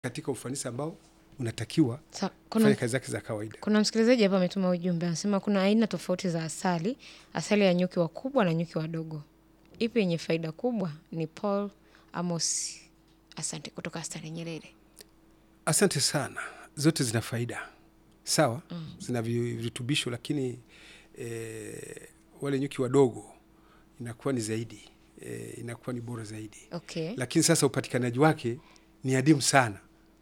katika ufanisi ambao unatakiwa Sa, kufanya kuna, kazi zake za kawaida. kuna msikilizaji hapa ametuma ujumbe anasema kuna aina tofauti za asali, asali ya nyuki wakubwa na nyuki wadogo. Ipi yenye faida kubwa? Ni Paul Amos, asante, kutoka Astari Nyerere. Asante sana. Zote zina faida sawa, zina vi- virutubisho, lakini eh, wale nyuki wadogo inakuwa ni zaidi eh, inakuwa ni bora zaidi, Okay. lakini sasa upatikanaji wake ni adimu sana.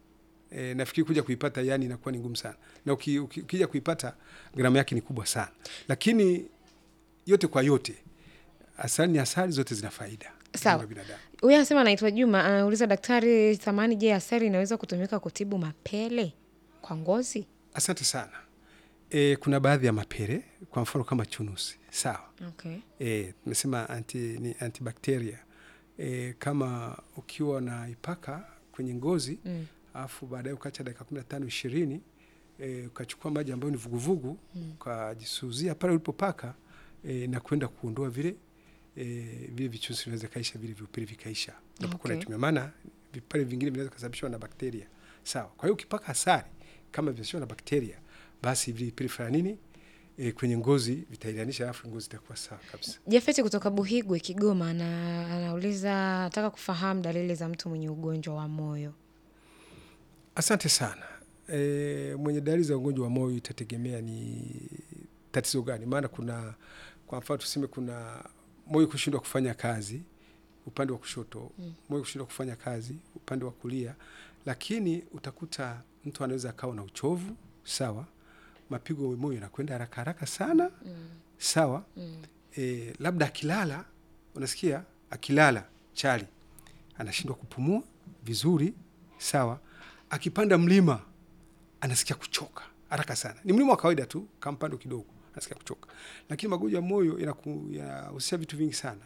E, nafikiri kuja kuipata yani inakuwa ni ngumu sana, na uki, uki, ukija kuipata gharama yake ni kubwa sana, lakini yote kwa yote, asali ni asali, zote zina faida Sawa. kwa binadamu. Huyu anasema anaitwa Juma, anauliza daktari Thamani, je, asali inaweza kutumika kutibu mapele kwa ngozi? Asante sana. E, kuna baadhi ya mapere kwa mfano kama chunusi sawa. Okay. E, tumesema anti, ni antibakteria e, kama ukiwa na ipaka kwenye ngozi Mm. alafu baadaye ukacha dakika kumi na tano ishirini e, ukachukua maji ambayo ni vuguvugu ukajisuzia pale ulipopaka e, na kwenda kuondoa vile e, vile vichusi vinaweza kaisha vile vipele vikaisha unapokuwa Okay. unaitumia, maana vipele vingine vinaweza kusababishwa na bakteria sawa. Kwa hiyo ukipaka asali kama vinasababishwa na bakteria, basi vile vipele fanya nini e, kwenye ngozi vitailanisha, alafu ngozi itakuwa sawa kabisa. Jafeti kutoka Buhigwe, Kigoma, ana, anauliza anataka kufahamu dalili za mtu mwenye ugonjwa wa moyo. Asante sana. E, mwenye dalili za ugonjwa wa moyo itategemea ni tatizo gani, maana kuna kwa mfano tuseme kuna moyo kushindwa kufanya kazi upande wa kushoto Mm. moyo kushindwa kufanya kazi upande wa kulia, lakini utakuta mtu anaweza akawa na uchovu sawa, mapigo ya moyo yanakwenda haraka haraka sana sawa. Mm. E, labda akilala, unasikia akilala chali anashindwa kupumua vizuri sawa. Akipanda mlima anasikia kuchoka haraka sana, ni mlima wa kawaida tu, kama mpando kidogo anasikia kuchoka, lakini magonjwa ya moyo yanaku- yanahusisha vitu vingi sana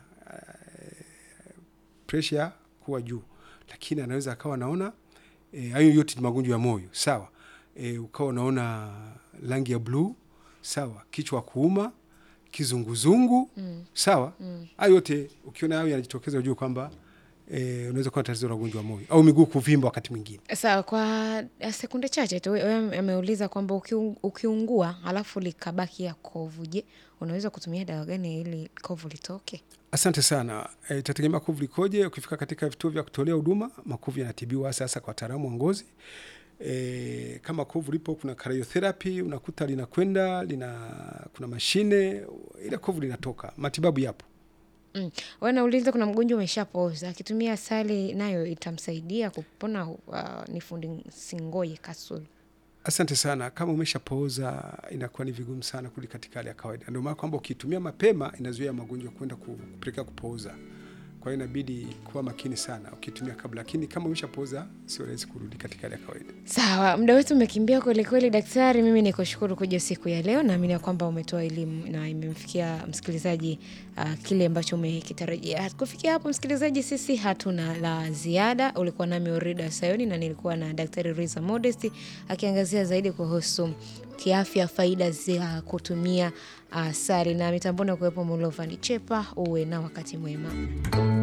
presha kuwa juu, lakini anaweza akawa anaona eh, hayo yote ni magonjwa ya moyo sawa. E, ukawa unaona rangi ya bluu sawa, kichwa kuuma, kizunguzungu Mm. sawa. Mm. Hayo yote ukiona hayo yanajitokeza, ujue kwamba e, unaweza kuwa na tatizo la ugonjwa wa moyo au miguu kuvimba wakati mwingine. Sawa, kwa sekunde chache tu, wewe ameuliza kwamba ukiung- ukiungua alafu likabaki ya kovu, je, unaweza kutumia dawa gani ili kovu litoke? Asante sana. E, itategemea kovu likoje. Ukifika katika vituo vya kutolea huduma, makovu yanatibiwa sasa kwa wataalamu wa ngozi. E, kama kovu lipo, kuna cryotherapy, unakuta linakwenda lina, kuna mashine ile kovu linatoka, matibabu yapo. Mm. Wewe nauliza, kuna mgonjwa umeshapooza akitumia asali nayo itamsaidia kupona? Uh, ni fundi Singoye Kasulu. Asante sana. Kama umeshapooza inakuwa ni vigumu sana kurudi katika hali ya kawaida. Ndio maana kwamba ukitumia mapema inazuia magonjwa kwenda ku- kupelekea kupooza. Kwa hiyo inabidi kuwa makini sana ukitumia kabla, lakini kama umeshapooza sio rahisi kurudi katika hali ya kawaida. Sawa, muda wetu umekimbia kweli kweli, daktari. Mimi nikushukuru kuja siku ya leo, naamini ya kwamba umetoa elimu na imemfikia msikilizaji uh, kile ambacho umekitarajia. Kufikia hapo, msikilizaji, sisi hatuna la ziada. Ulikuwa nami Orida Sayoni na nilikuwa na daktari Riza Modesti akiangazia zaidi kuhusu kiafya, faida za kutumia asali, na mitamboni kuwepo Mulovani Chepa. Uwe na wakati mwema.